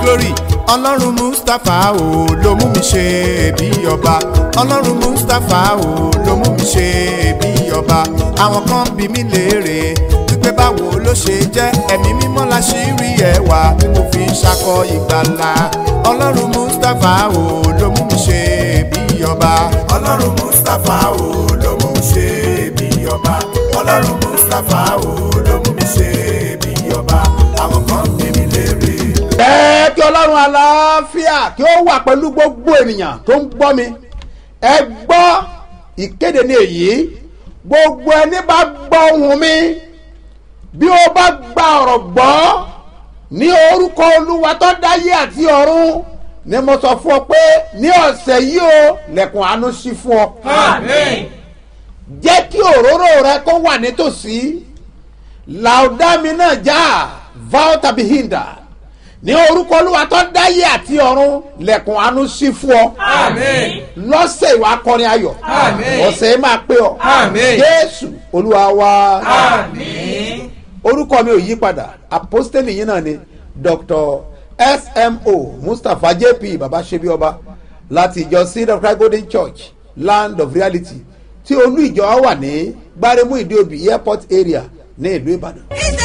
glory ọlọ́run mustapha o ló mú mi ṣe bí ọba ọlọ́run mustapha o ló mú mi ṣe bí ọba àwọn kan bí mi léèrè wípé báwo ló ṣe jẹ́ ẹ̀mí mímọ́ la ṣì rí ẹwà tí mo fi ń ṣakọ ìgbàlà ọlọ́run mustapha o ló mú mi ṣe bí ọba ọlọ́run mustapha o ló mú mi ṣe bí ọba ọlọ́run mustapha o ló mú mi ṣe bí ọba àwọn kan bí mi léèrè. ẹ kí ọlọ́run àlàáfíà kí ó wà pẹ̀lú gbogbo ènìyàn tó ń gbọ́ mi ẹ gbọ́ ìkéde ní èyí gbogbo ẹni bá gbọ́ ohùn mi bí ó bá gba ọ̀rọ̀ gbọ́ ní orúkọ olúwa tó dáyé àti ọ̀run ni mo sọ fún ọ pé ní ọ̀sẹ̀ yìí o lẹ̀kùn àánú ṣí fún ọ. Àmín. jẹ́ kí òróró rẹ kó wà nítòsí làódàmí náà já vow tàbí hinda ní orúkọ olúwa tó dáyé àti ọ̀run lẹ̀kùn àánú ṣí fún ọ Àmín. lọ́sẹ̀ ìwà akọrin ayọ̀ Àmín. ọ̀sẹ̀ yìí máa pé ọ Àmín. jésù olúwa wa Àmín. orúkọ mi ò yí padà apostoli yìí náà ni dr smo mustapha jp baba sebi ọba láti ìjọ seed of christ golden church land of reality tí olú ìjọ wa wà ní gbáremú ìdíòbí airport area ní ìlú ìbàdàn.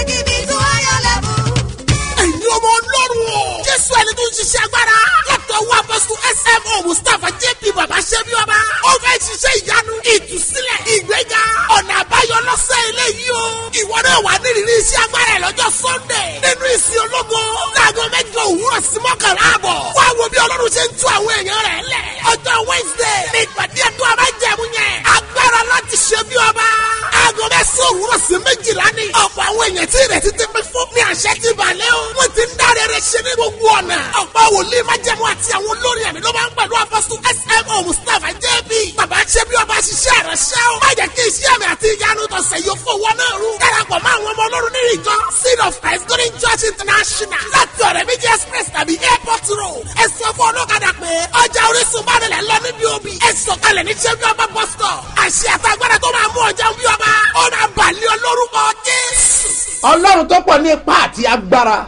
ẹ̀yin ọmọ ọlọ́run o. jésù ẹni tó ń ṣiṣẹ́ agbára. látọ̀ wá bọ́sù smo mustapha jp baba ṣẹ́bi ọba. ó fẹ́ ṣiṣẹ́ ìyanu ìtúsílẹ̀ ìgbéga ọ̀nà àbáyọ lọ́sẹ̀ eléyìí o. ìwọ náà wà nírìírí iṣẹ́ agbára ẹ̀ lọ́jọ́ sunday. nínú ìsìn ológo. láago mẹ́jọ òwúrọ̀ sí mọ́kànlá àbọ̀. wá wo bí ọlọ́run ṣe ń tú àwọn èèyàn rẹ̀ lẹ̀. ọjọ́ wednesday ní ìpàdé ẹ̀dùn abájẹ̀mú yẹn. agbára láti ṣe bí ọba. aago mẹ́sàn-án òwúrọ̀ sí méjìlá ni. ọ̀pọ̀ àwọn èèyàn tí ìrètí ti pín fún ní àṣẹ ti balẹ̀ o. wọ́n ti ń dáre rẹ̀ ṣe ní gbogbo ọ̀nà. ọ̀pọ̀ wòlíì májẹ̀mú àti àwọn olórí ẹ̀mí ló máa ń pẹ̀lú apọ́sù smo mustapha jb. bàbá ṣe bí ọba ṣiṣẹ́ rẹ̀ ṣẹ́ o. má jẹ́ kí iṣẹ́ mi àti ìyanu tọ̀sẹ̀ yóò fowó náà rú. darapọ̀ mọ́ àwọn ọmọ ọlọ́run nínú ìjọ seed of christ golden church international. láti ọ̀rẹ́ méjì express tàbí airport road. ẹ sọ fún ọlọ́kadà pé ọjà orísun bá nílẹ̀ lọ níbi òbí. ẹ sọ̀kalẹ̀ ní ṣẹ́bí ọba bus stop. àṣẹ àtàgbàdà tó máa mú ọjà bí ọba. ó máa bàlẹ́ olórúkọ jésù. ọlọ́run tó pọ̀ ní ipá àti agbára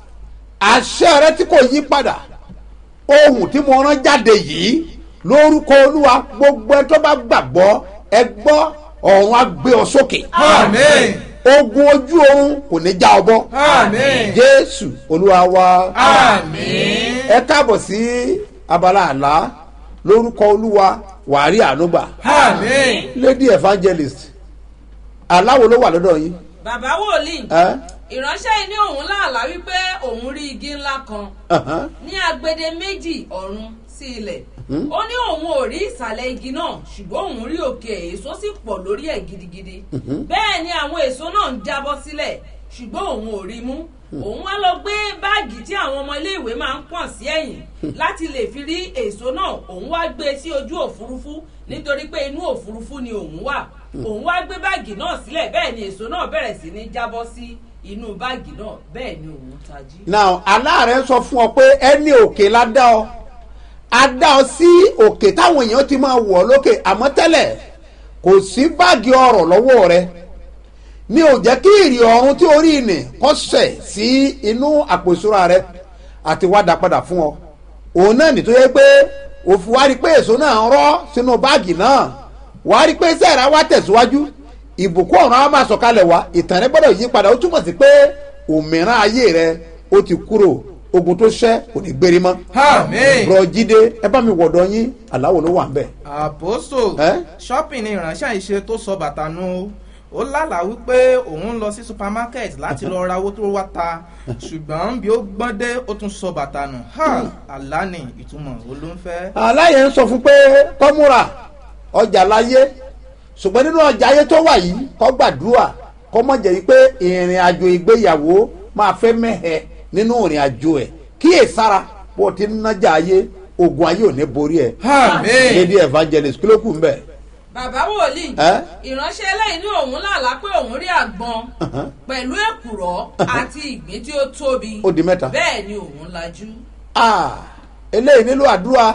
àṣẹ rẹ tí kò yí padà ohun tí mo rán jáde yìí lórúkọ olúwa gbogbo ẹ tó bá gbàgbọ́ ẹ gbọ́ ọ̀run á gbé ọ sókè Àmín. ogun ojú oorun kò ní já ọ bọ́ Àmín. jésù olúwa wa Àmín. ẹ káàbọ̀ sí abala àlá lórúkọ olúwa wàárí ànúgbà Àmín. lady evangelist aláwo ló wà lọ́dọ̀ yín bàbá wòlíì ẹ́ ìránṣẹ́ yìí ní òun láàlá wípé òun rí igi ńlá kan ẹ̀hán. ní agbede méjì ọ̀run sí ilẹ̀ ó ní òun ò rí ìsàlẹ̀ igi náà ṣùgbọ́n òun rí òkè èso sì pọ̀ lórí ẹ̀ gidigidi bẹ́ẹ̀ ni àwọn èso náà ń jábọ́ sílẹ̀ ṣùgbọ́n òun ò rí mú òun wá lọ gbé báàgì tí àwọn ọmọ iléèwé máa ń pọ̀n sí ẹ̀yìn láti lè fi rí èso náà òun wá gbé sí ojú òfurufú nítorí pé inú òfurufú ni òun wà òun wá gbé báàgì náà sílẹ̀ bẹ́ẹ̀ ni èso náà bẹ̀rẹ̀ sí ní jábọ́ sí inú báàgì náà bẹ́ẹ̀ ni òun tají. now aláàrẹ sọ fún ọ pé ẹni òkè la dá ọ a dá ọ sí òkè táwọn èèyàn ti máa wọ̀ ọ́ lókè àmọ́ tẹ́lẹ̀ kò sí báàgì ọ̀rọ̀ lọ́wọ́ rẹ ní ò jẹ́ kí ìrì ọ̀run tí orí ìnì kọ́ sẹ̀ sí inú àpò ìṣúra rẹ àti wá dá padà fún ọ òun náà nìtó yẹ pé òfin wá rí pé èso náà ń rọ́ sínú báàgì náà wá rí pé sẹ́ẹ̀rẹ́ wá tẹ̀síwájú ìbùkún ọ̀run á máa sọ̀kalẹ̀ wá ìtàn rẹ gbọ́dọ̀ yí padà ó túmọ̀ sí pé òmìnira ayé rẹ ó ti kúrò ogun tó ṣẹ́ kò ní gbérí mọ́. Àmín. bùrọ̀ jíde ẹ bá mi wọ̀dọ̀ yín aláwo ló wà ń bẹ̀. àpòsò Ẹ́? shopping ni ìránṣẹ́ ìṣe tó sọ bàtà nu ó lálàá wípé òun ń lọ sí supermarket láti lọ ra owó tó wá ta ṣùgbọ́n bí ó gbọ́n dé ó tún sọ bàtà nù ha àlá ni ìtumọ̀ olóńfẹ́. aláyẹ ń sọ fún pé kọ́múra ọjà láyé ṣùgbọ́n nínú ọjà ayé tó wà yìí kọ́ gbàdúrà kọ́ mọ̀ jẹ́ wípé ìrìn àjò ìgbéyàwó máa fẹ́ mẹ́hẹ̀ nínú ìrìn àjò ẹ̀ kíyè sára bó ti ń nájà ayé ogun ayé ò ní borí ẹ̀ Àmín. lady evangelist kí ló kù ń bẹ̀. bàbá wòlíì Ẹ́? ìránṣẹ́ eléyìí ní òun làlá pé òun rí àgbọn pẹ̀lú èkùrọ́ àti ìgbín tí ó tóbi Ó di mẹ́ta. bẹ́ẹ̀ ni òun lajú. Ah, eléyìí nílò àdúrà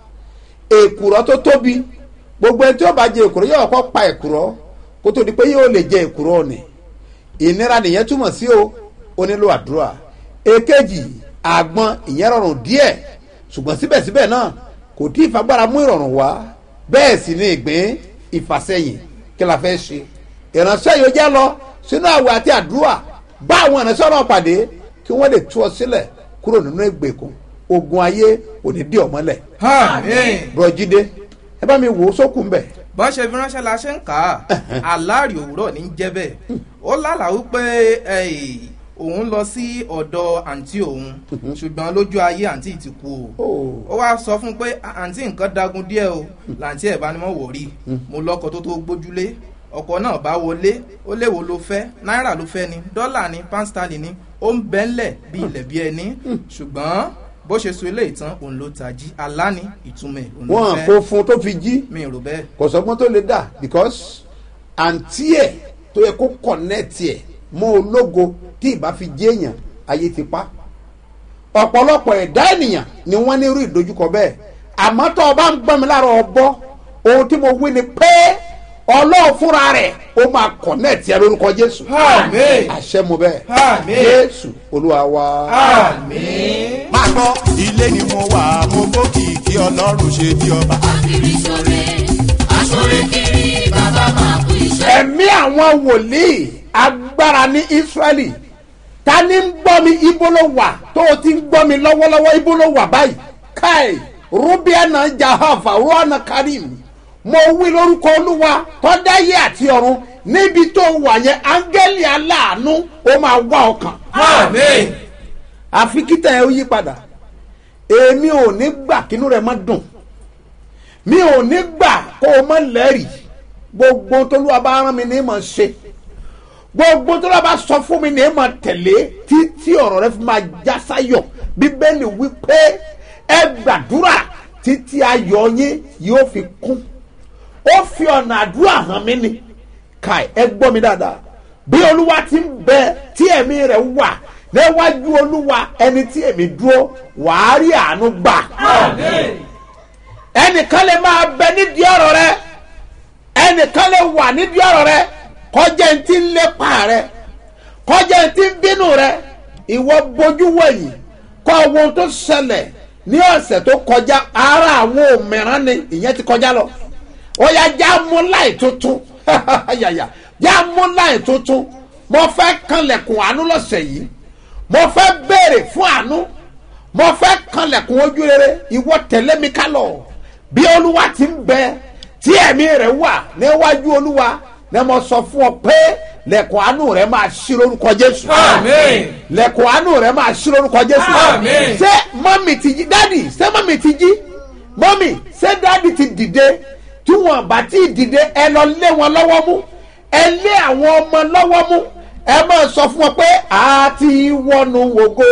èkùrọ́ tó tóbi gbogbo ẹni tí ó bá jẹ èkùrọ́ yóò kọ́ pa èkùrọ́ kó tó di pé yóò lè jẹ èkùrọ́ ni ìnira nìyẹn túmọ̀ sí o ó nílò àdúrà èkejì àgbọn ìyẹn rọrùn díẹ̀ ṣùgbọ́n síbẹ̀síbẹ̀ náà kò tí ì fagbára mú ìrọ̀rùn wá bẹ́ẹ̀ sì ni ìgbín ìfàsẹ́yìn kí la fẹ́ ṣe ìránṣẹ́ yóò jẹ́ lọ sínú àwẹ̀ àti àdúrà bá àwọn ìránṣẹ́ náà pàdé kí wọ́n lè tú ọ sílẹ̀ kúrò nínú ìgbèkùn ogun ayé ò ní dí ọmọlẹ̀ àmín. bùrọ̀jídé ẹ bá mi wò ó sókùn bẹ̀ bọ́n ṣe fi ránṣẹ́ la ṣe ń kà á aláàrí òwúrọ̀ ní jẹ́ bẹ́ẹ̀ ó lálàá wípé eh, òun lọ sí ọ̀dọ̀ àǹtí òun ṣùgbọ́n lójú ayé àǹtí ti kú o ó wá sọ fún un pé "À- àǹtí nǹkan dagun díẹ̀ o làǹtí ẹ̀ bá ní mọ̀ wò rí mo lọ́kọ̀ tó tó gbójúlé ọkọ̀ náà bá wọlé ó léwo ló fẹ́ náírà ló fẹ́ ni dọ́là ni pánstálì ni ó ń bẹ́ńlẹ̀ bí ilẹ̀ bí ẹni ṣùgbọ́n bó ṣe so ilé ìtàn òun ló tají alá ni ìtumọ̀ ẹ̀ òun ló wọn fẹ́ kò fún tó fi jí mi rò bẹ́ẹ̀. kò sọgbọ́n tó lè dà because àǹtí ẹ̀ tó yẹ kó kọ̀nẹ́ẹ̀tì ẹ̀ mọ́ ológo tí ìbá fi jẹ́ èèyàn ayé ti pa ọ̀pọ̀lọpọ̀ ẹ̀dá ènìyàn ni wọ́n ní irú ìdojúkọ bẹ́ẹ̀ àmọ́ tó o bá ń gbọ́n mi lára ọbọ̀ ohun tí mo wí ni pé ọlọ́run fúnra rẹ̀ ó máa kọ̀nẹ́ẹ̀tì ẹ lórúkọ jésù Àmín. àṣẹ mo bẹ́ẹ̀ Àmín. jésù olúwa wa. àmín. máa gbọ́ ilé ni mo wà mo gbókìkí ọlọ́run ṣe bí ọba. akiri sore asore kiri bàbá máa kú iṣẹ́. ẹ̀mí àwọn wòlíì agbára ní israẹli ta ni ń gbọ́ mi ibo ló wà tó o ti ń gbọ́ mi lọ́wọ́lọ́wọ́ ibo ló wà báyìí káì rubiana jahava ruana karim mo wí lórúkọ olúwa tọ́dáyé àti ọ̀run níbi tó wà yẹn áńgẹ́lì aláàánú ó máa wá ọkàn àmín. àfi kíta ẹ ó yí padà èmi ò ní gbà kínú rẹ má dùn mi ò ní gbà kó o má lẹ́rìí gbogbo tólúwa bá rán mi ní mọ̀ ṣe gbogbo tólúwa bá sọ fún mi ní mọ̀ tẹ̀lé títí ọ̀rọ̀ rẹ fi máa já sáyọ̀ bíbélì wí pé ẹ gbàdúrà títí ayọ̀ yín yóò fi kún ó fi ọ̀nà àdúrà hàn mí ni kai ẹ gbọ́ mi dáadáa bí olúwa ti ń bẹ tí ẹ̀mí rẹ̀ wà níwájú olúwa ẹni tí èmi dúró wàá rí àánú gbà ẹnìkan lè máa bẹ nídìí ọ̀rọ̀ rẹ ẹnìkan lè wà nídìí ọ̀rọ̀ rẹ kọjá ẹni tí ń lépa rẹ kọjá ẹni tí ń bínú rẹ ìwọ bójú wẹ̀yìn kọ́ ohun tó ṣẹlẹ̀ ní ọ̀sẹ̀ tó kọjá ara àwọn òmìrán ni ìyẹn ti kọjá lọ ó yá já mú láì tuntun yàyà já mú láì tuntun mo fẹ́ kanlẹ̀kùn àánú lọ́sẹ̀ yìí mo fẹ́ béèrè fún àánú mo fẹ́ kanlẹ̀kùn ojú rere ìwọ tẹ̀lé mi ká lọ bí olúwa ti ń bẹ tí ẹ̀mí rẹ̀ wà níwájú olúwa ni mo sọ fún ọ pé lẹ̀kùn àánú rẹ̀ máa ṣí lórúkọ jésù Àmín. lẹ̀kùn àánú rẹ̀ máa ṣí lórúkọ jésù Àmín. ṣé mọ́mì ti jí dádì ṣé mọ́mì ti jí mọ́mì ṣé dádì ti dìde tí wọn bá ti dìde ẹ lọ lé wọn lọ́wọ́ mú ẹ lé àwọn ọmọ lọ́wọ́ mú ẹ máa sọ fún wọn pé a ti wọnú wògo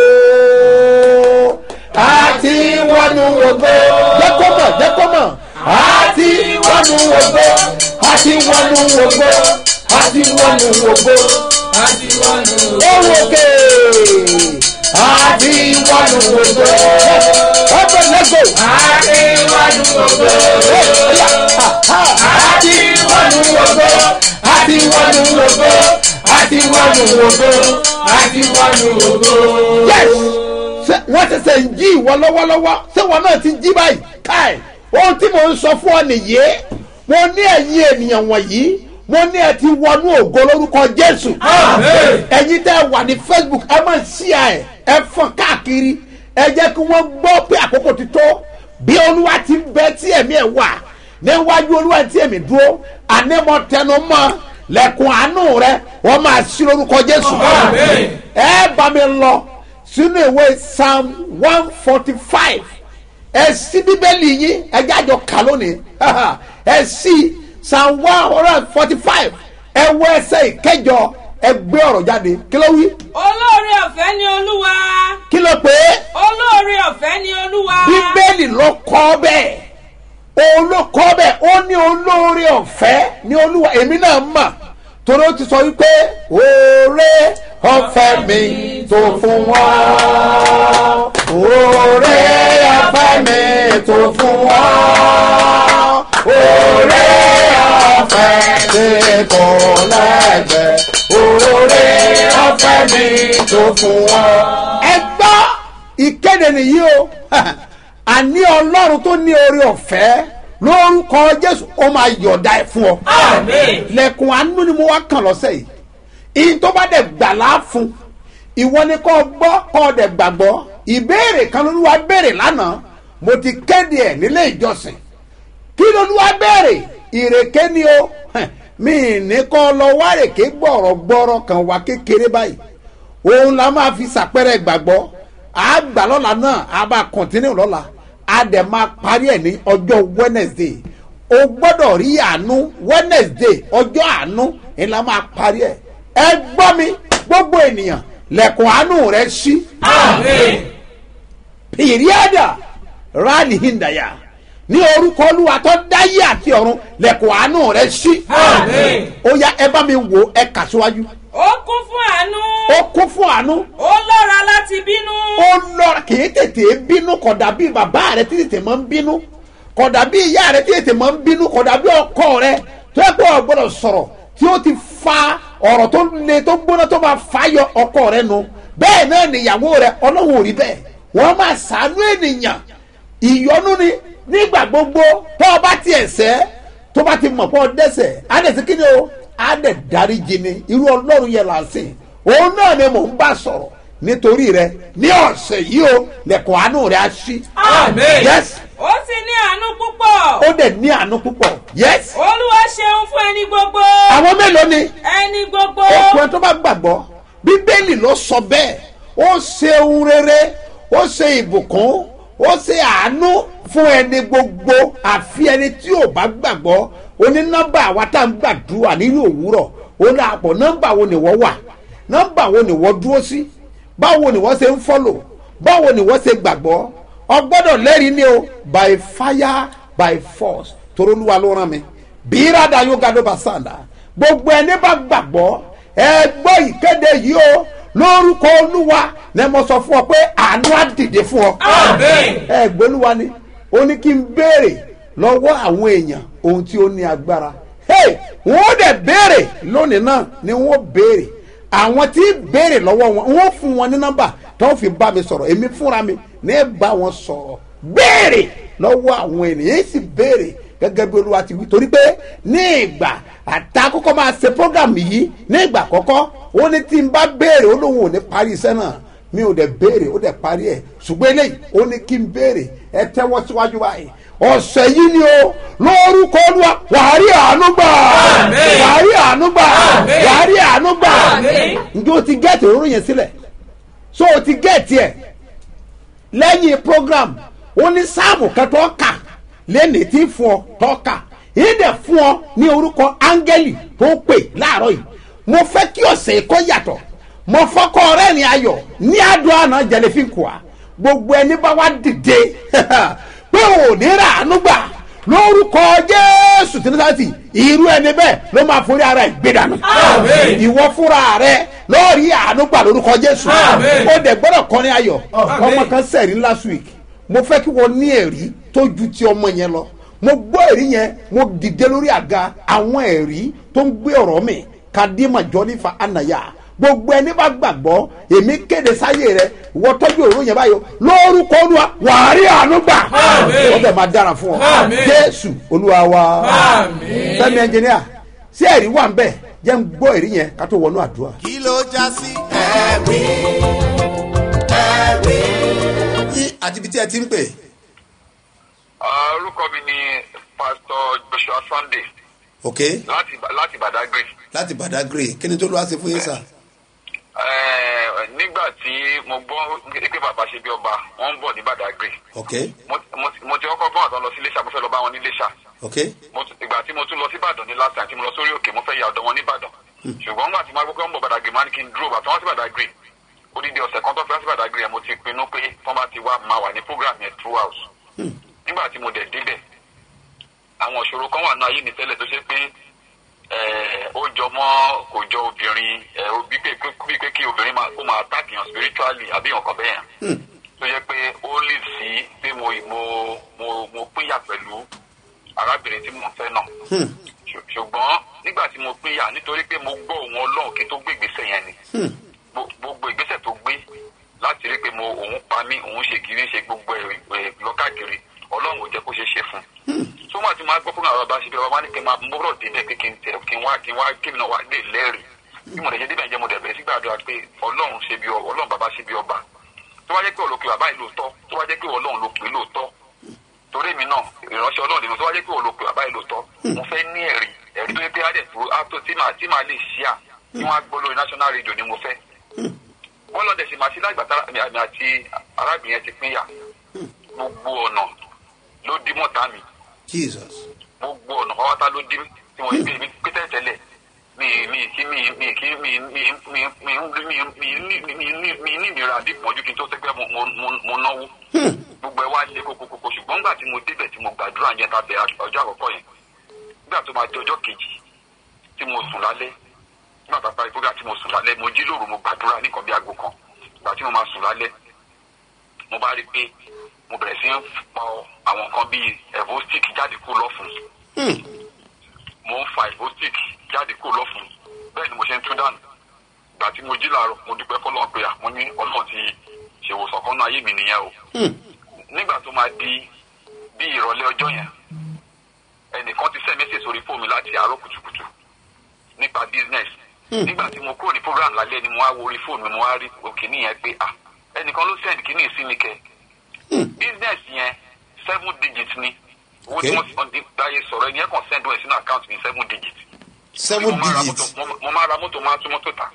a ti wọnú wògo jẹ́ kó mọ̀ jẹ́ kó mọ̀ a ti wọnú wògo a ti wọnú wògo a ti wọnú wògo ohun òkè a ti wọnú wògo ọ̀pẹ̀ lẹ́gò àti wọnú wògo àti wọnú wògo àti wọnú wògo àti wọnú wògo. yes ṣé wọ́n ṣẹ̀ṣẹ̀ ń jí ìwọ lọ́wọ́lọ́wọ́ ṣé wọn náà ti jí báyìí káì ohun tí mò ń sọ fún ọ nìyí mo ní ẹ̀yin ènìyàn wọ̀nyí mo ní ẹ ti wọnú ògo lórúkọ jésù Àmín. ẹ̀yin tẹ́ ẹ wà ní facebook ẹ máa ṣí ẹ ẹ fọ́n káàkiri ẹ jẹ́ kí wọ́n gbọ́ pé àkókò ti tó bí olúwa ti ń bẹ tí ẹ̀mí ẹ̀ wà níwájú olúwa tí ẹ̀mí dúró ànímọ̀ tẹnu mọ́ lẹ́kùn àánú rẹ wọ́n máa ṣí lórúkọ jésù Àmín. ẹ bá mi lọ sínú ìwé psalm one forty five ẹ sí bíbélì yín ẹ jájọ kà lónìí ẹ sí psalm one hundred forty five ẹ wọ ẹsẹ̀ ìkẹjọ ẹ gbé ọ̀rọ̀ jáde kí ló wí olóore ọ̀fẹ́ ni olúwa kí ló pé olóore ọ̀fẹ́ ni olúwa bíbélì ló kọ́ bẹ́ẹ̀ òun ló kọ́ bẹ́ẹ̀ ó ní olóore ọ̀fẹ́ ní olúwa èmi náà mà torí ó ti sọ wípé oore ọ̀fẹ́ mi tó fún wọn oore ọ̀fẹ́ mi tó fún wọn oore ọ̀fẹ́ tí kò lẹ́gbẹ̀ẹ́ oore ọ̀fẹ́ mi tó fún wọn. ẹ gbọ́ ìkéde nìyí o àní ọlọ́run tó ní orí ọ̀fẹ́ lórúkọ jésù ó máa yọ̀ọ̀da ẹ̀ fún ọ. Àmín. lẹ́kùn àánú ni mo wá kàn lọ́sẹ̀ yìí ìyìn tó bá dẹ̀ gbà láàfún ìwọ ni kò gbọ́ kò dẹ̀ gbàgbọ́ ìbéèrè kan lolúwa béèrè lánàá mo ti kéde ẹ̀ nílé ìjọsìn kí lolúwa béèrè ìrèké ni o Hẹ̀, mi ì ní kọ́ lọ wá rèké gbọ̀rọ̀ gbọ́rọ̀ kan wá kékeré báyìí òun la máa fi sàpẹrẹ gbàgbọ́ a gbà lọ́la náà a bá kọ̀ntínú lọ́la a dẹ̀ máa parí ẹ̀ ní ọjọ́ wednesday o gbọ́dọ̀ rí àánú wednesday ọjọ́ àánú ẹ̀ la máa parí ẹ̀ ẹ gbọ́ mi gbogbo ènìyàn lẹ̀kùn àánú rẹ̀ ṣí Àmín. pìrìàdà rálì hìndàyà ní orúkọ olúwa tó dáyé àti ọ̀run lẹ̀kùn àánú rẹ̀ ṣí Àmín. ó yá ẹ bá mi wò ẹ kà síwájú ó kún fún àánú ó kún fún àánú ó lọ́ra láti bínú ó lọ kì í tètè bínú kódà bí bàbá rẹ tí tètè máa ń bínú kódà bí ìyá rẹ tí tètè máa ń bínú kódà bí ọkọ rẹ tó yẹ kó o gbọdọ̀ sọ̀rọ̀ tí ó ti fa ọ̀rọ̀ tó le tó gbóná tó máa fa yọ ọkọ rẹ nu bẹ́ẹ̀ náà nìyàwó rẹ ọlọ́run ò rí bẹ́ẹ̀ wọ́n máa sàánú ènìyàn ìyọnu ni nígbà gbogbo tó o bá tiẹ̀ sẹ́ tó bá ti mọ̀ pé ọ dẹ́sẹ̀ á dẹ̀ sí kíni o á dẹ̀ dáríjì ni irú ọlọ́run yẹn là ń sìn òun náà ni mò ń bá sọ̀rọ̀ nítorí rẹ ní ọ̀sẹ̀ yìí o lẹ̀kọ̀ àánú rẹ á ṣí. Àmín. yes ó sì ní àánú púpọ̀ ó dẹ̀ ní àánú púpọ̀ yes olúwa ṣeun fún ẹni gbogbo àwọn mélòó ni ẹni gbogbo ọkùnrin tó bá gbàgbọ́ bíbélì ló sọ bẹ́ẹ̀ ó ṣe ohun rere ó ṣe ìbùkún ó ṣe àánú fún ẹni gbogbo àfi ẹni tí ò bá gbàgbọ́ ó ní nọ́mbà àwa tá à ń gbàdúrà nínú òwúrọ̀ ó ní àpò nọ́mbà wo ni wọ́n wà nọ́mbà wo ni wọ́n dúró sí báwo ni wọ́n ṣe ń fọ́lò báwo ni wọ́n ṣe gbàgbọ́ ọgbọ́dọ̀ lẹ́rìí ni o by fire by force torólúwa ló rán mi bírada yóò ga ló bá sàǹdà gbogbo ẹni bá gbàgbọ́ ẹ gbọ́ ìkéde yìí o lórúkọ olúwa ni mo sọ fún ọ pé àánú á dìde fún ọ. Àmín. ẹ gbólúwa ni ó ní kí n béèrè lọ́wọ́ àwọn èèyàn ohun tí ó ní agbára. hey wọ́n dẹ̀ béèrè lónìí náà ni wọ́n béèrè àwọn tí béèrè lọ́wọ́ wọn wọ́n fún wọn ní nọ́mbà tó fi bá mi sọ̀rọ̀ èmi fúnra mi ní bá wọn sọ̀rọ̀ béèrè lọ́wọ́ àwọn ènìyàn èyí sì béèrè gẹ́gẹ́ bí olúwa ti wí torí pé ní ìgbà àtàkọ́kọ́ máa ṣe program yìí ní ìgbà àkọ́kọ́ ó ní tí n bá béèrè ó lóun ò ní parí iṣẹ́ náà mi ò dẹ̀ béèrè ó dẹ̀ parí ẹ̀ ṣùgbọ́n eléyìí ó ní kí n béèrè ẹ tẹ́wọ́ síwájú báyìí ọ̀sẹ̀ yìí ni o lórúkọ olúwa wàá rí àánú gbà Àmín. wàá rí àánú gbà Àmín. wàá rí àánú gbà Àmín. njẹ́ o ti gẹ́ẹ̀tì òróró yẹn sílẹ̀ so o ti gẹ́ẹ̀tì ẹ̀ lẹ́yìn program ó ní sáàmù kan tó kà lẹ́nìí tí fún ọ tó kà yìí dẹ̀ fún ọ ní orúkọ áńgẹ́lì tó pè láàárọ̀ yìí mo fẹ́ kí ọ̀sẹ̀ yìí kọ́ yàtọ̀ mo fọ́kọ́ rẹ̀ ní ayọ̀ ní adùn àná jẹlẹfín kùá gbogbo ẹni bá wá dìde pé ò ní rà ánú gbà lórúkọ jésù tí nísàtì irú ẹni bẹ́ẹ̀ ló máa forí ara ẹ̀ gbé dànù Àmín. ìwọ fúnra rẹ lọ́ọ̀rí àánú gbà lórúkọ jésù Àmín. ó dẹ̀ gbọ́dọ̀ kọrin ayọ̀ Àmín. ọmọ kan sẹ̀rí last week mo fẹ́ kí wọ́n ní ẹ̀rí tó ju ti ọmọ yẹn lọ mo gbọ́ ẹ̀rí yẹn mo dìde lórí àga àwọn ẹ̀rí tó ń gbé ọ̀rọ̀ mi kadima jọ́nífà ànàyà gbogbo ẹni bá gbàgbọ́ èmi kéde sáyé rẹ wọ́n tọ́jú òru yẹn báyọ̀ lórúkọ olúwa wàá rí àánú gbà Àmín. ó dẹ̀ máa dára fún ọ Àmín. jésù olúwa wa Àmín. fẹ́mi ẹnjìníà sí ẹ̀rí wà ń bẹ̀ jẹ́ ń gbọ́ ẹ̀rí yẹn ká tó wọnú àdúrà. kí ló já sí ẹ̀rí ẹ̀rí. yín àti ibi tí ẹ ti ń pè Ah, orúkọ mi ni pastor joshua sunday ok láti láti badagry láti badagry kí ni tó lọ́wọ́ sí fún yín sà. Eh, nígbà tí mo gbọ́ pé bàbá ṣe bí ọba wọ́n ń bọ̀ ní badagry ok mo mo- mo ti kọ́kọ́ gbọ́n àtọ́ lọ sí iléṣà mo fẹ́ lọ bá wọn ní iléṣà ok Mo tún- ìgbà tí mo tún lọ sí ìbàdàn ní last time tí mo lọ sórí òkè mo fẹ́ ya ọ̀dọ̀ wọn ní ìbàdàn ṣùgbọ́n nígbà tí mo gbọ́ pé wọ́n ń bọ̀ badagry máa ní kí n dúró bàtà wọ́n sí badagry odidi ọ̀sẹ̀ kan tó fi wá sí badagry yẹn mo ti pinnu pé wọ́n bá ti wá máa wà ní program yẹn throughout nígbà tí mo dẹ̀ débẹ̀ àwọn ìṣòro kan wà ní ayé mi tẹ́lẹ̀ tó ṣe pé eh, ó jọ mọ́ kò jọ obìnrin eh, ó bí pé bí pé kí obìnrin máa kó máa attack yàn spiritually àbí nǹkan bẹ́ẹ̀ yẹn tó yẹ pé ó lè sí pé mo mo mo mo pínyà pẹ̀lú arábìnrin tí mo fẹ́ náà Ṣù- ṣùgbọ́n nígbà tí mo pínyà nítorí pé mo gbọ́ òun ọlọ́run kí n tó gbé ìgbésẹ̀ yẹn ni Gbo- gbogbo ìgbésẹ̀ tó gbé láti rí pé mo òun pa mí òun àṣírí ṣe gbogbo ẹ̀ lọ́kàkiri ọlọ́run ò jẹ́ kó ṣe é ṣe fún un. tó máa ti máa gbọ́ fún àwọn abáṣe bí ọba ní kí n máa mú bọ́rọ̀ débẹ̀ pé kí n tẹ̀ kí n wá kí n wá kí n náà wá lè lẹ́rìí bí mo lè ṣe débẹ̀ jẹ́ mo dẹ̀ bẹ̀rẹ̀ sí gbàdúrà pé ọlọ́run ṣe bí ọba ọlọ́run bàbá ṣe bí ọba tó bá jẹ́ pé olókè bàbá yìí lóòótọ́ tó bá jẹ́ pé ọlọ́run ló pè é lóòótọ́ torí mi náà ìránṣẹ́ ọlọ́run nínú tó bá jẹ́ pé olókè bàbá yìí lóòótọ́ mo fẹ́ ní ẹ̀rí ẹ̀rí tó yẹ pé adẹ̀ tó àtò tí màá tí màá lè ṣíà tí wọ́n á gbọ́ lórí national radio ni mo fẹ́ wọ́n lọ́dẹ̀ sì máa ṣí lágbàtà àmì àti arábìnrin yẹn ti pínyà gbogbo ọ̀nà ló dí mọ́ta mi jesus gbogbo ọ̀nà pátá ló dí tí wọ́n gbé mi pété tẹ́lẹ̀ mi mi kí mi mi kí mi mi mi mi mi mi ní mi ní mi ní ìnira àdìpọ̀jù kí n tó sẹ́gbẹ́ mo mo mo náwó gbogbo ẹ wá lé kókókókó ṣùgbọ́n nígbà tí mo débẹ̀ tí mo gbàdúrà yẹn tàbí ọjọ́ àkọ́kọ́ yẹn nígbà tó máa di ọjọ́ kejì tí mo sùn lálẹ́ nígbà tó parí program tí mo sùn lálẹ́ mo jí lóru mo gbàdúrà ní nǹkan bí aago kan ìgbà tí mo máa sùn lálẹ́ mo bá rí i pé mo bẹ̀rẹ̀ sí ń pọ àwọn nǹkan bíi evostic jáde kúrò lọ́fun mo ń fa evostic jáde kúrò lọ́fun bẹ́ẹ̀ ni mo ṣe ń tú dànù ìgbà tí mo jí làárọ̀ mo dúpẹ́ fọlọ́n pé àwọn ní ọlọ́run ti ṣèwòsàn kan náà ayé mi nìyẹn o nígbà tó máa di bí ìrọ̀lẹ́ ọjọ́ yẹn ẹnìkan ti sẹ́ mẹ́sẹ̀ sórí fóònù láti àárọ̀ kùtùkùtù nípa business nígbà tí mo kúrò ní program lálẹ́ ni mo wá wo orí fóònù mi mo wá rí òkìní yẹn pé ah ẹnìkan ló send kíní sí mi kẹ business yẹn seven digits ni owó tí Okay. wọ́n ti ọ̀dí dáyé sọ̀rọ̀ ẹni yẹn kàn send owó ẹ̀ sínú account mi seven digits seven mo máa ra digits mọ́tò- mo- mo máa ra mọ́tò máa tún mọ́tò tà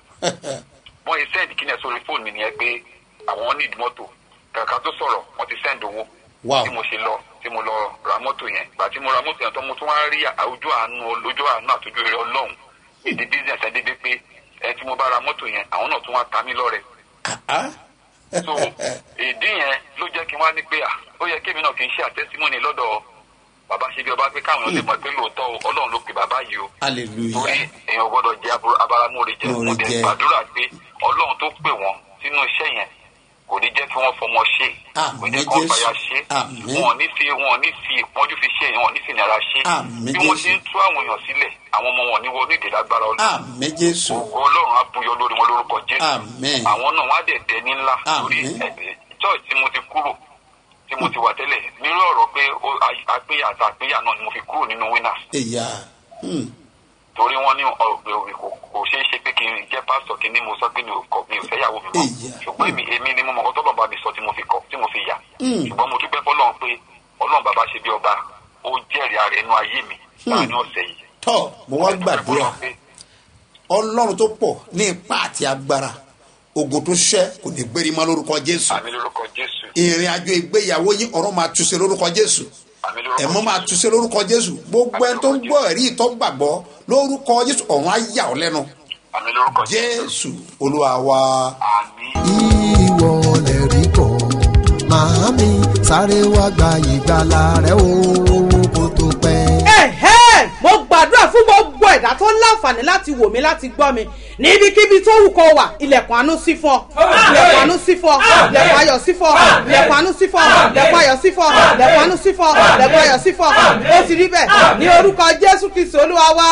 wọ́n yìí send kíní ẹ̀ sórí fóònù mi nìyẹn pé àwọn need mọ́tò kàkà tó sọ̀rọ̀ wọ́n ti send owó Wow. tí mo ṣe lọ tí mo lọ ra mọ́tò yẹn gbà tí mo ra mọ́tò yẹn tó mo tún wá rí ojú àánú ojú àánú àtújú rẹ ọlọ́run èdè business ẹ̀ dédé pé ẹ tí mo bá ra mọ́tò yẹn àwọn náà tún wá ta mí lọ́rẹ Ah, so ìdí yẹn ló jẹ́ kí n wá ní pé à ó yẹ kémi náà kì í ṣe àtẹ́símọ́nì lọ́dọ̀ bàbá ṣe bí ọba pé káwọn èèyàn lè mọ̀ pé lóòótọ́ o, ọlọ́run ló pe bàbá yìí o torí hallelujah èèyàn gbọ́dọ̀ jẹ́ abúrú- abáramóore jẹ́ Móore mo dẹ̀ jẹ́. gbàdúrà pé ọlọ́run tó pè wọ́n sínú iṣẹ́ yẹn kò ní jẹ́ kí wọ́n fọmọ ṣe kò ní Àmín kí wọ́n Jésù. fàyà ṣe Àmín. wọn ò ní fi wọn ò ní fi ìpọ́njú fi ṣe wọn ò ní fi ìnira ṣe Àmín bí wọ́n Jésù. ti ń tú àwọn èèyàn sílẹ̀ àwọn ọmọ wọn ní wọ́n ní ìdèlágbára ọlọ́run àmì jésù ògo ọlọ́run á buyọ lórí wọn lórúkọ jésù Àmín. àwọn náà wọn á dẹ̀ dẹni ńlá lórí Àmín. ẹ̀- church tí mo ti kúrò tí mo ti wà tẹ́lẹ̀ nírú ọ̀rọ̀ pé ó- a- àpéyà àti àpéyà náà ni mo fi kúrò nínú winners ìyá hmm, torí wọn ní ọ̀gbìn òbí kò kò ṣeé ṣe pé kí n jẹ́ pásítọ̀ kí ni mo sọ pé mi ò kọ mi ò fẹ́ yàwó mi mọ́ Ìyá. ṣùgbọ́n èmi èmi ni mo mọ̀ kọ́tọ́ bàbá mi sọ tí mo fi kọ tí mo fi yà Mm. ṣùgbọ́n mo dúpẹ́ fọlọ́run pé ọlọ́run bàbá ṣe bí ọba ó jẹ́rìí ara ẹnu ayé mi láàrin ọ̀sẹ̀ yìí. tọ́ mo wá Mo dúpẹ́ gbàdúrà fọlọ́run pé ọlọ́run tó pọ̀ ní ipá àti agbára ogun tó ṣẹ́ kò ní gbérí mọ́ lórúkọ jésù àmì lórúkọ jésù ìrìn àjò ìgbéyàwó yín ọ̀run máa túnṣe lórúkọ jésù àmì lórúkọ ẹ̀mọ́ máa Jésù. túnṣe lórúkọ jésù gbogbo ẹni tó ń gbọ́ ẹ̀rí ìtọ́ gbàgbọ́ lórúkọ jésù ọ̀run á yà ọ́ lẹ́nu àmì lórúkọ jésù jésù olúwa wa. àmì. ìwọ lè rí kọ́ màámi sáré wá gba ìgbàlà rẹ o kó tó pẹ́. ẹ̀hẹ́ mo gbàdúrà fún gbogbo ẹ̀dá tó láǹfààní láti wò mí láti gbọ́ mi níbikíbi tó wù kó wà ilẹ̀kùn àánú sí fún ọ ilẹ̀kùn àánú sí fún ọ ilẹ̀kùn ayọ̀ sí fún ọ ilẹ̀kùn àánú sí fún ọ ilẹ̀kùn ayọ̀ sí fún ọ ilẹ̀kùn àánú sí fún ọ ilẹ̀kùn ayọ̀ sí fún ọ ó ti rí bẹ́ẹ̀ ní orúkọ jésù kristu olúwa wá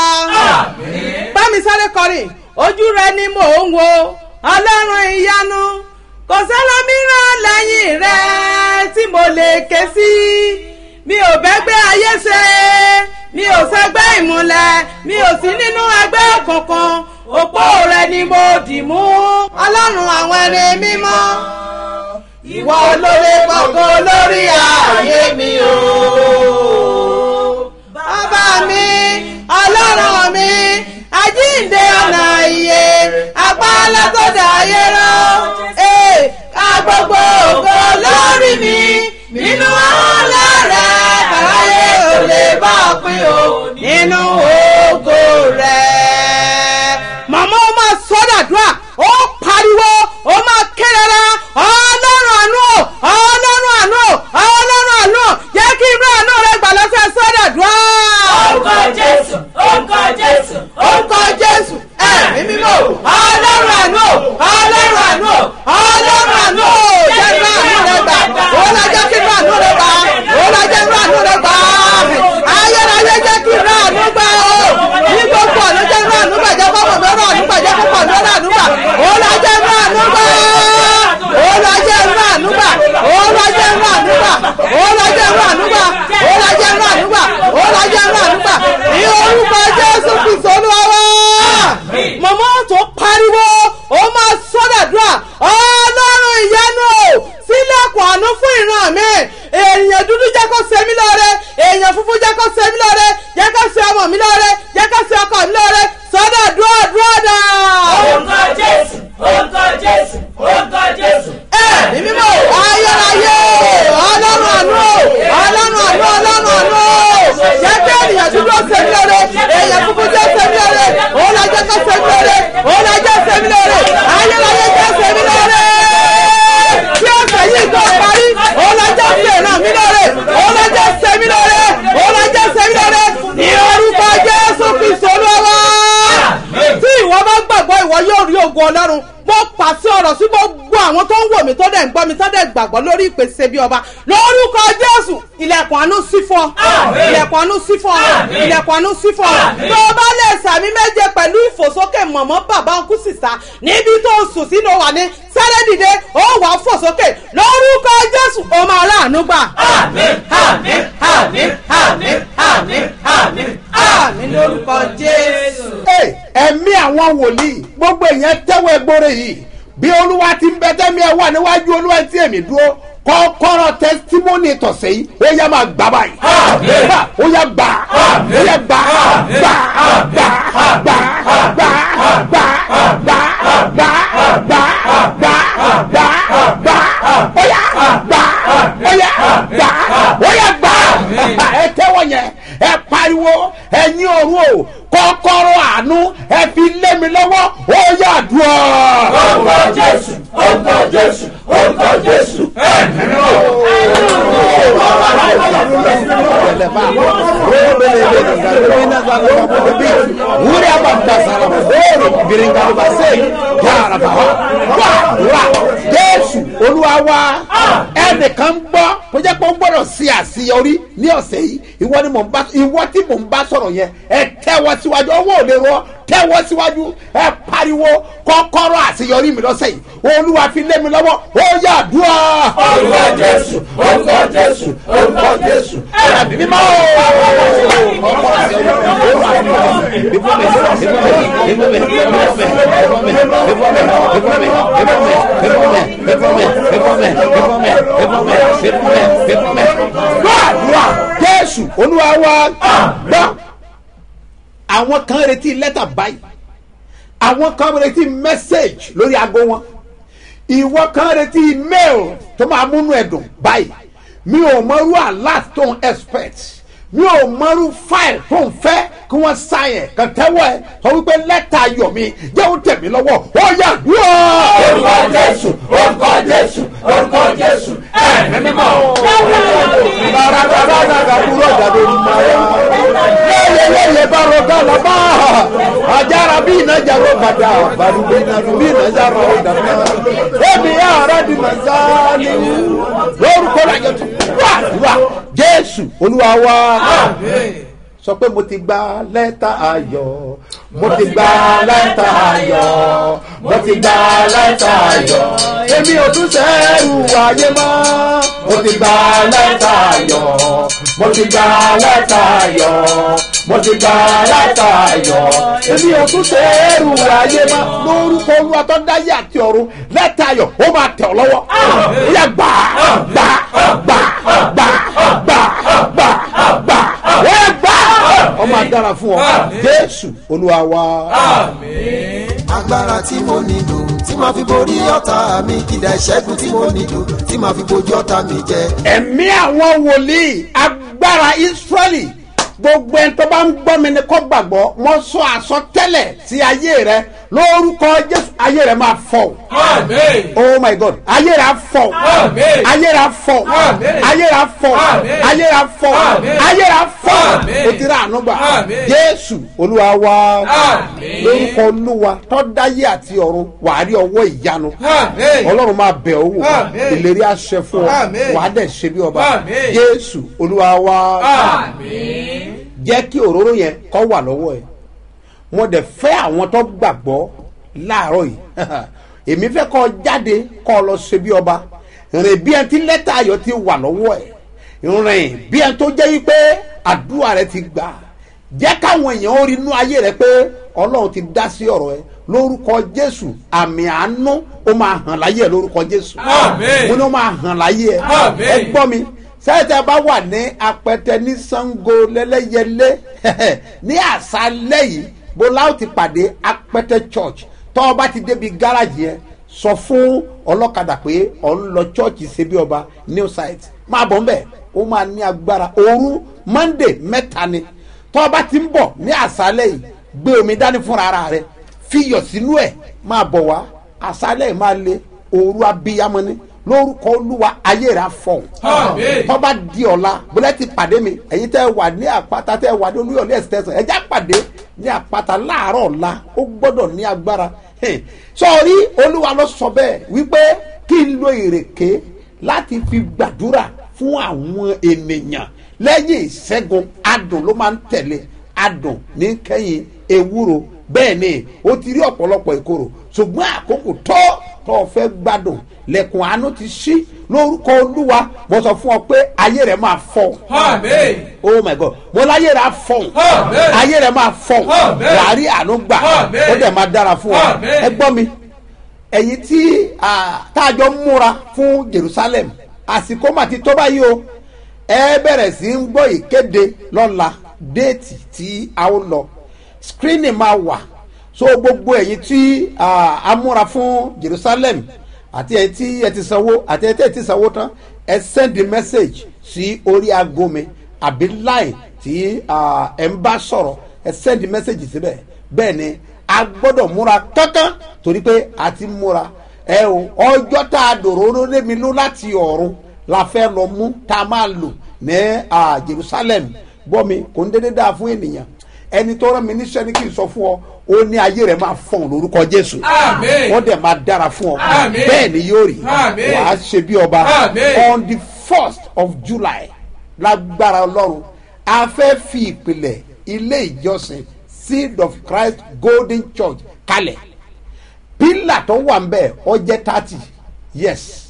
bá mi sáré kọrin ojú rẹ ni mò ń wo ọlọ́run ìyanu kò sẹ́lọ́míràn lẹ́yìn rẹ tí mo lè ké sí mi ò bẹ́gbẹ́ ayé ṣe mi ò sẹ́gbẹ́ ìmúlẹ̀ mi ò sí nínú ẹgbẹ́ òkùnkùn òpó rẹ ni mo dì mú ọlọ́run àwọn ẹni mímọ́ ìwọ olóore gbọ̀ngàn lórí ààyè mi o bàbá mi ọlọ́run mi àjíǹde ọ̀nà ìyè apálá tó dá ayé rán ee ká gbogbo ògo lórí mi nínú ọ̀la rẹ̀ káráyé ò lè bá ọ pín o nínú ògo rẹ̀. màmá ó máa sọ́dàdúrà ó pariwo ó máa kérera ọlọ́run àánú o ọlọ́run àánú o ọlọ́run àánú o jẹ́ kí irú àánú rẹ gbà lọ́sẹ̀ sọ́dàdúrà. orúkọ jésù orúkọ jésù orúkọ jésù ẹ̀mí mímọ́ ọlọ́run àánú o ọlọ́run àánú o ọlọ́run àánú o jẹ́ irú àánú rẹ gbà ó lọ jẹ́ kí irú àánú rẹ gbà ó lọ jẹ́ irú àánú rẹ gbà ayérayé jẹ́ kí irú àánú gbà ó ọlọ́run mo pàṣẹ ọ̀rọ̀ sí gbogbo àwọn tó ń wò mí tó dẹ̀ ń gbọ́ mi tó dẹ̀ gbàgbọ́ lórí ìpèsè bí ọba lórúkọ jésù ilẹ̀kùn àánú sí fún ọ ilẹ̀kùn àánú sí fún ọ ilẹ̀kùn àánú sí fún ọ tó o bá lè sàmì méje pẹ̀lú ìfòsókè mọ̀mọ́ bàbá ọkú sísá níbi tó o sùn sínú wà ní sáré dìde ó wà á fòsókè lórúkọ jésù ó máa ráàánú gbà. àmín àmín àmín àmín àmín àmín àmín lórúkọ jésù. Hey, ẹ̀mí àwọn wòlíì gbogbo èèyàn tẹ́wọ́ ẹgbọ́rẹ́ yìí bí olúwa ti ń bẹ tẹ́mi ẹ̀ wà níwájú olúwa tí èmi dúró kọ́kọ́rọ́ tẹ́sítímọ́nì tọ̀sẹ̀ yìí ó yá máa gbà báyìí gbà ó yá gbà ó yá gbà gbà gbà gbà gbà gbà gbà gbà gbà gbà gbà gbà ó yá gbà ó yá gbà ó yá gbà ẹ tẹ́wọ́ yẹn ẹ pariwo ẹ̀yin òru o kọ́kọ́rọ́ àánú ẹ fi lé mi lọ́wọ́ ó yá dùn ọ́. orúkọ jésù orúkọ jésù orúkọ jésù ẹ̀mí wúri abàtàsàrà bóòrò bìrìngàlùbàṣẹ yàrá wà wà jésù olúwa wa ẹnìkan ń gbọ́ tó jẹ́ pé ó gbọ́dọ̀ sí àṣeyọrí ní ọ̀sẹ̀ yìí ìwọ ni mò ń bá ìwọ tí mò ń bá sọ̀rọ̀ yẹn ẹ tẹ́wọ́ síwájú ọwọ́ òde rọ tẹ́wọ́ síwájú ẹ pariwo kọ́kọ́rọ́ àṣeyọrí mi lọ́sẹ̀ yìí olúwa fi lé mi lọ́wọ́ ó yà dùn ọ́. orúkọ jésù orúkọ jésù orúkọ jésù ẹ̀mí mímọ́ ọkọ̀ àṣeyọrí gbàdúrà jésù olúwa wa gbọ́ àwọn kan retí lẹ́tà báyìí àwọn kan retí mẹ́sẹ̀gì lórí aago wọn ìwọ kan retí mail tó máa múnú ẹ̀dùn báyìí mi ò mọrú alert tó ń expect mi ò mọrú file tó ń fẹ́ kí wọ́n sáyẹn kàn tẹ́wọ́ ẹ sọ wípé lẹ́tà ayọ̀ mi jẹ́ ó tẹ̀ mí lọ́wọ́ ó yà dúró. orúkọ jésù orúkọ jésù orúkọ jésù ẹ̀mí mímọ́. leyeleye baro galaba ajara bi na jaro kada barubi na rubi na jaro dana ebi ara di mazali lórúkọ lajọ tó wà wà jésù olúwa wa sọ pé mo ti gba lẹ́tà ayọ̀ mo ti gba lẹ́tà ayọ̀ mo ti gba lẹ́tà ayọ̀ èmi ò tún sẹ́rù ayé mọ́ mo ti gba lẹ́tà ayọ̀ mo ti gba lẹ́tà ayọ̀ mo ti gba lẹ́tà ayọ̀ èmi ò tún sẹ́rù ayé mọ́ lórúkọ olúwa tó dáyé àti ọ̀run lẹ́tà ayọ̀ ó máa tẹ̀ ọ́ lọ́wọ́ ó yà gbà gbà gbà gbà gbà gbà gbà ó yà gbà ọmọ adára fún ọ jésù olúwa wa. agbára tí mo nílò tí màá fi borí ọ̀tá mi ìdá ìṣẹ́gun tí mo nílò tí màá fi bojú ọ̀tá mi jẹ. ẹ̀mí àwọn wòlíì agbára israẹli gbogbo ẹni tó bá ń gbọ́ mi ni kó gbàgbọ́ mo sọ àsọtẹ́lẹ̀ sí ayé rẹ lórúkọ jésù ayé rẹ máa fọ Amen. oh my god ayé rẹ á fọ Amen. ayé rẹ á fọ Amen. ayé rẹ á fọ Amen. ayé rẹ á fọ Amen. ayé rẹ á fọ Amen. o ti rà ànú gbà Amen. jésù olúwa wa Amen. lórúkọ olúwa tọ́dáyé àti ọ̀run wàá rí ọwọ́ ìyanu Amen. ọlọ́run máa bẹ̀ ọ́ wò Amen. ìlérí àṣẹ fún ọ Amen. wàá dẹ̀ ṣe bí ọba Amen. jésù olúwa wa Amen. jẹ́ kí òróró yẹn kọ́ wà lọ́wọ́ ẹ̀ mo dẹ̀ fẹ́ àwọn tó gbàgbọ́ láàárọ̀ yìí èmi fẹ́ kọ́ jáde kọ́ lọ ṣe bí ọba rìn bí ẹni tí lẹ́tà ayọ̀ ti wà lọ́wọ́ ẹ̀ rìn bí ẹni tó jẹ́ wípé àdúrà rẹ ti gbà jẹ́ káwọn èèyàn ó rí inú ayé rẹ pé ọlọ́run ti dá sí ọ̀rọ̀ ẹ lórúkọ jésù àmì àánú ó máa hàn láyé ẹ lórúkọ jésù Amen. mo ní ó máa hàn láyé ẹ Amen. ẹ gbọ́ mi sẹ́tẹ̀ bá wà ní apẹtẹ ní sango lẹ́lẹ́yẹlé ní àṣálẹ́ yìí bó láò ti pàdé apẹtẹ church tọ́ ọ bá ti débi gáràjì yẹn sọ fún ọlọ́kadà pé ọ̀ ń lọ church ṣebí ọba new site máa bọ̀ ńbẹ̀ ó máa ní agbára òru monday mẹ́ta ni tọ́ ọ bá ti ń bọ̀ ní àṣálẹ́ yìí gbé omi dání fúnra ara rẹ fiyọ̀ sínú ẹ̀ máa bọ̀ wá àṣálẹ́ yìí máa le òru abiyamọ ni lórúkọ olúwa ayé rẹ afọ Àmín. tọ́ba di ọ̀la bọ́lá ti pàdé mi ẹ̀yin tẹ́ wà ní àpáta tẹ́ wà ní olúyọ̀lé ẹ̀sítẹ́sán ẹ̀já pàdé ní àpáta láàárọ̀ ọ̀la ó gbọ́dọ̀ ní agbára sọrí olúwa ló sọ bẹ́ẹ̀ wípé kí n lo ìrèké láti fi gbàdúrà fún àwọn ènìyàn lẹ́yìn ìṣẹ́gun adùn ló máa ń tẹ̀lé adùn ní kẹ́yìn ewúro bẹ́ẹ̀ ni ó ti rí ọ̀pọ̀lọpọ̀ ìkorò ṣùgbọ́n àkókò tó tó o fẹ́ gbádùn lẹ́kùn àánú ti ṣí lórúkọ olúwa mo sọ fún ọ pé ayé rẹ máa fọ Amen. oh my god mo láyé rẹ á fọ Amen. ayé rẹ máa fọ Amen. wàá rí àánú gbà Amen. ó dẹ̀ máa dára fún ọ Amen. ẹ gbọ́ mi ẹ̀yin tí ah, tá a jọ múra fún jerusalem àsìkò mà ti tó báyìí o ẹ bẹ̀rẹ̀ sí ń gbọ́ ìkéde lọ́la déètì tí a ó lọ screening máa wà so gbogbo ẹ̀yin tí ah, a múra fún jerusalem àti ẹ̀yin tí ẹ ti sanwó àti ẹ̀yin tí ẹ ti sanwó tán ẹ send the message sí orí aago mi àbí line tí ah, ẹ ń bá sọ̀rọ̀ ẹ send the message síbẹ̀ bẹ́ẹ̀ ni a gbọ́dọ̀ múra kankan torí pé a ti múra ẹ o ọjọ́ tá a dòrò lémi ló láti ọ̀run la fẹ́ lọ mú tá a máa lò ní ah, jerusalem gbọ́ mi kò ń dédé dáa fún ènìyàn ẹni tó rán mi níṣẹ́ ní kí n sọ fún ọ ó ní ayé rẹ̀ máa fọ̀n lórúkọ jésù Àmín. wọ́n dẹ̀ máa dára fún ọ Àmín. bẹ́ẹ̀ ni yóò rí Àmín. wàá ṣe bí ọba Àmín. on the first of july lágbára ọlọ́run a fẹ́ fi ìpìlẹ̀ ilé ìjọsìn seed of christ golden church kalẹ̀ pílà tó wà ń bẹ̀ ọ jẹ́ thirty yes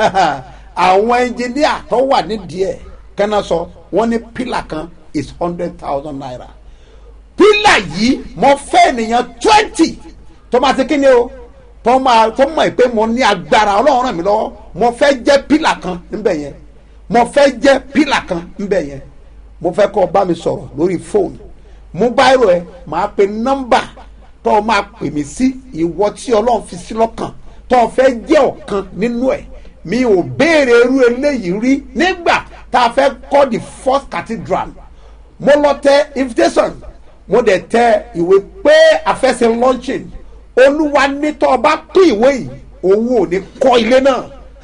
àwọn ẹnjìníà tó wà nídìí ẹ̀ kẹ́nà sọ wọ́n ní pílà kan is hundred thousand naira pílà yìí mo fẹ́ ènìyàn twenty tó máa ti kíni o tó máa tó mọ̀ pé mo ní agbára ọlọ́run ràn mí lọ́wọ́ mo fẹ́ jẹ́ pílà kan níbẹ̀ yẹn mo fẹ́ jẹ́ pílà kan níbẹ̀ yẹn mo fẹ́ kọ́ ọ bá mi sọ̀rọ̀ lórí fóònù mú báyìí ẹ máa pe nọ́mbà tó o máa pè mí sí ìwọ tí ọlọ́run fi sí lọ́kàn tó o fẹ́ jẹ́ ọ̀kan nínú ẹ̀ mi ò béèrè irú eléyìí rí nígbà tá a fẹ́ kọ́ the first cathedral mo lọ tẹ invitation mo dẹ̀ tẹ ìwé pé a fẹ́ ṣe launching olúwa ní tó o bá pín ìwé yìí òun ò ní kọ́ ilé náà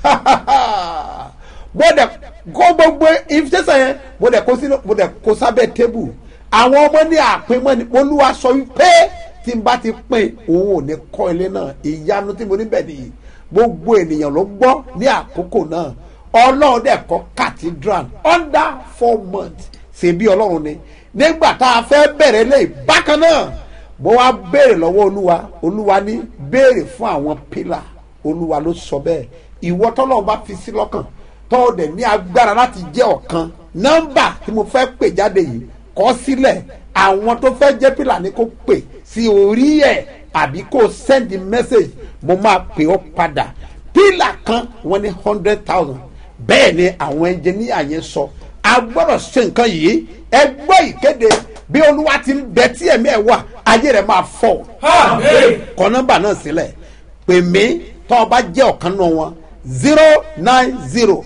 mo dẹ̀ kó gbogbo invitation yẹn mo dẹ̀ kó sínú mo dẹ̀ kó sábẹ́ table àwọn ọmọ ní àpémọ́ ni olúwa sọ wípé tí n bá ti pín òun ò ní kọ́ ilé náà ìyanu tí mo níbẹ̀ nìyí gbogbo ènìyàn ló gbọ́ ní àkókò náà ọlọ́run dẹ̀ kọ́ cathedral under four months ṣe bí ọlọ́run ni nígbà tá a fẹ́ bẹ̀rẹ̀ lé bákan náà mo wá béèrè lọ́wọ́ olúwa olúwa ní béèrè fún àwọn pílà olúwa ló sọ bẹ́ẹ̀ ìwọ tọ́lọ́run bá fi sí lọ́kàn tọ́ dẹ̀ ní agbára láti jẹ́ ọ̀kan nọ́mbà tí mo fẹ́ pè jáde yìí kọ́ sílẹ̀ àwọn tó fẹ́ jẹ́ pílà ni kò pè sí orí ẹ̀ àbí kò send the message mo máa pè ọ́ padà pílà kan wọ́n ní hundred thousand bẹ́ẹ̀ ni àwọn ẹnjìníà yẹn sọ a gbọ́dọ̀ ṣe nǹkan yìí ẹ gbọ́ ìkéde bí olúwa ti ń bẹ tí ẹ̀mí ẹ̀ wà ayé rẹ̀ máa fọ̀ Amen. kọ nọ́mbà náà sílẹ̀ pè mí tọ́ ọ bá jẹ́ ọ̀kan náà wọn zero nine zero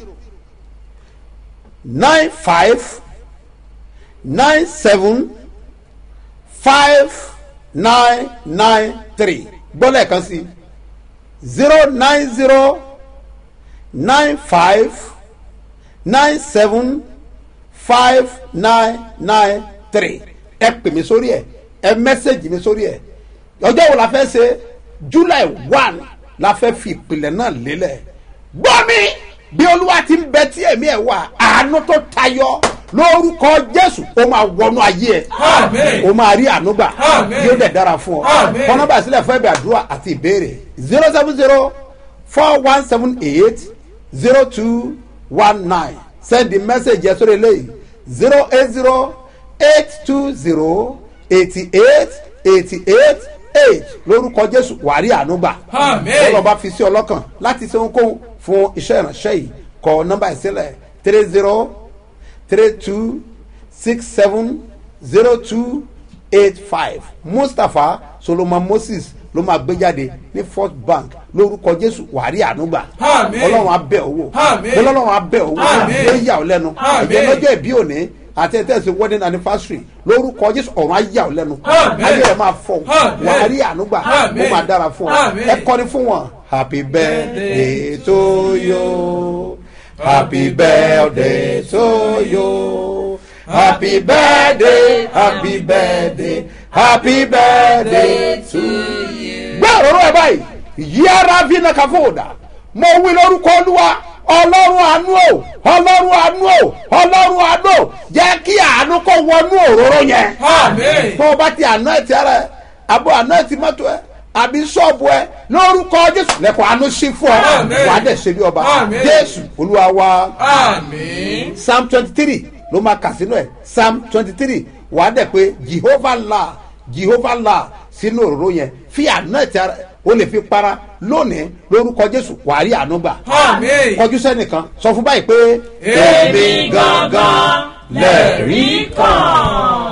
nine five nine seven five nine nine three gbọ́dọ̀ kan sí zero nine zero nine five nine seven five nine nine three ẹ pè mí sórí ẹ ẹ mẹ́sẹ̀gì mi sórí ẹ ọjọ́ wo la fẹ́ ṣe july one la fẹ́ fi ìpìlẹ̀ náà lélẹ̀ gbọ́ mi bí olúwa ti ń bẹ tí ẹ̀mí ẹ̀ wà àánú tó tayọ lórúkọ jésù ó máa wọnú ayé ẹ Amen. ó máa rí àánú gbà Amen. yóò dẹ̀ dára fún ọ Amen. kọ́nọ́bà sílẹ̀ fún ẹ̀bẹ̀ àdúrà àti ìbéèrè zero seven zero four one seven eight zero two one nine send the message yẹn sórí eléyìí zero eight zero eight two zero eighty eight eighty eight eight lórúkọ jésù wàrí àánú gbà Amen. bọ́lá bá fi sí ọlọ́kàn láti ṣe ohunkóhun fún iṣẹ́ ìránṣẹ́ yìí kọ nọ́mbà ìsílẹ̀ three zero three two six seven zero two eight five mustapha solomon moses ló máa gbé jáde ní first bank lórúkọ jésù wàrí ànúgbà Àmín. ọlọ́run abẹ́ owó Àmín. ọlọ́run abẹ́ owó Àmín. ló yà ọ́ lẹ́nu Àmín. ìjẹ́ lọ́jọ́ ìbí òní àti ẹ̀tẹ́sí wedding anniversary lórúkọ jésù ọ̀run á yà ọ́ lẹ́nu Àmín. ayé rẹ̀ máa fọ̀ Àmín. wàrí ànúgbà Àmín. ó máa dára fún ọ Àmín. ẹ kọrin fún wọn happy birthday to you happy birthday to you happy birthday happy birthday happy birthday to you. gbé òróró ẹ bá báyìí yíyára vina kàfọ́ọ̀dà mo wí lórúkọ olúwa ọlọ́run àánú o ọlọ́run àánú o ọlọ́run àánú o jẹ́ kí àánú kó wọnú òróró yẹn Àmín. tó o bá ti àná ẹ̀ ti ara ẹ̀ àbọ̀ àná ẹ̀ ti mọ́tò ẹ̀ àbí ṣọ́ọ̀bù ẹ̀ lórúkọ jésù lẹ́kọ̀ọ́ àánú sí fún ọ Àmín. wàá dẹ̀ ṣe bí ọba Àmín. jésù olúwa wa Àmín. psalm twenty three ló máa kà sínú ẹ̀ psalm twenty three wàá dẹ̀ pé jehovah la jehovah la sínú òróró yẹn fi àná ẹ̀ ti ara o lè fi para lónìí lórúkọ jésù wàá rí àánú gbà Àmín. kọjú sẹ́nìkan sọ fún báyìí pé Èmi gangan lẹ̀rí kan.